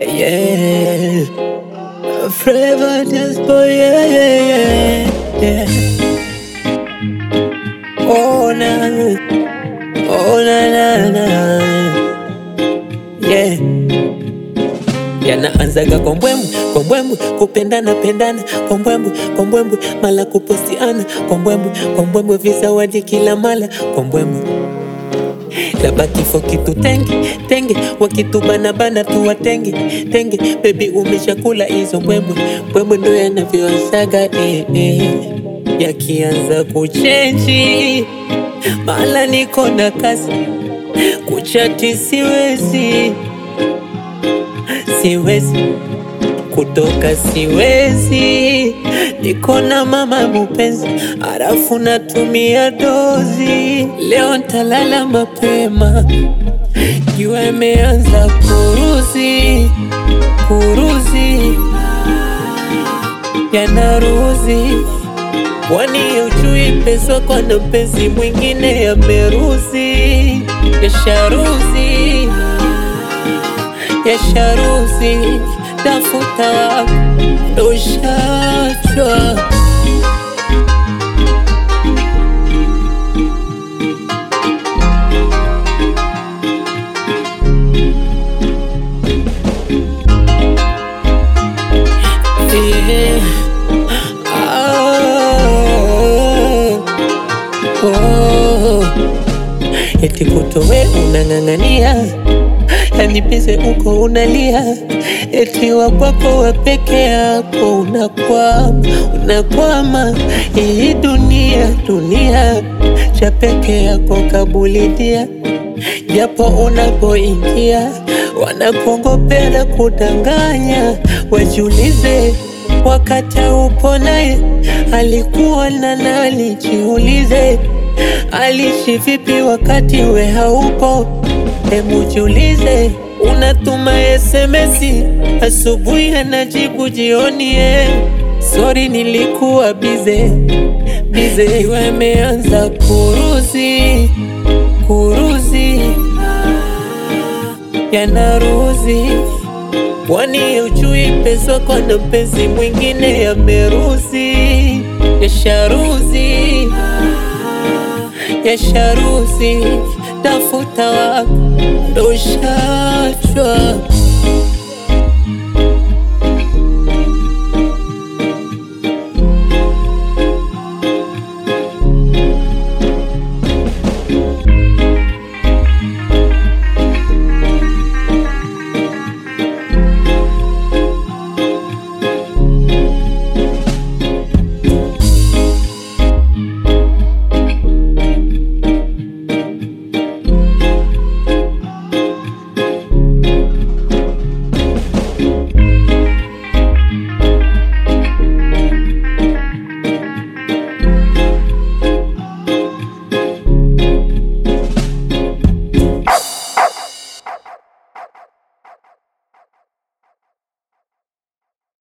yeah. Forever just boy, yeah, yeah, yeah, yeah. Oh na, oh na na na, yeah. Yanaanzaga kwa mbwembwe, kwa mbwembwe, kupendana pendana, kwa mbwembwe, kwa mbwembwe, mala kupostiana, kwa mbwembwe, kwa mbwembwe, visawadi kila mala, kwa mbwembwe labda kifo kitu tenge tenge, wakitubana bana tuwatenge tenge. Baby umeshakula hizo mbwembwe mbwembwe, ndo yanavyoanzaga eh, eh. Yakianza kuchenji mala niko na kasi kuchati siwezi siwezi kutoka siwezi, niko na mama mupenzi, halafu natumia dozi. Leo ntalala mapema, jua imeanza kuruzi kuruzi, yanaruzi Kwani ujui pesa kwa na mpenzi mwingine yameruzi, yasharuzi yasharuzi tafuta wako ndo ushachwa. Yeah. Ah, oh. Eti kutowe unang'ang'ania yani pese uko unalia, eti wa kwako wa peke yako unakwama, unakwama. Hii dunia dunia cha peke yako kabulidia, japo unapoingia wanakuongopea kudanganya. Wajiulize wakati upo naye alikuwa na nani? Jiulize alishi vipi wakati we haupo? Hebu jiulize, unatuma SMS asubuhi anajibu jioni, eh, sorry nilikuwa bize bize. Iwe imeanza kuruzi kuruzi, yanaruzi Kwani ujui pesa kwa na mpenzi mwingine yameruzi, yasharuzi yasharuzi tafuta wako ndo ushachwa.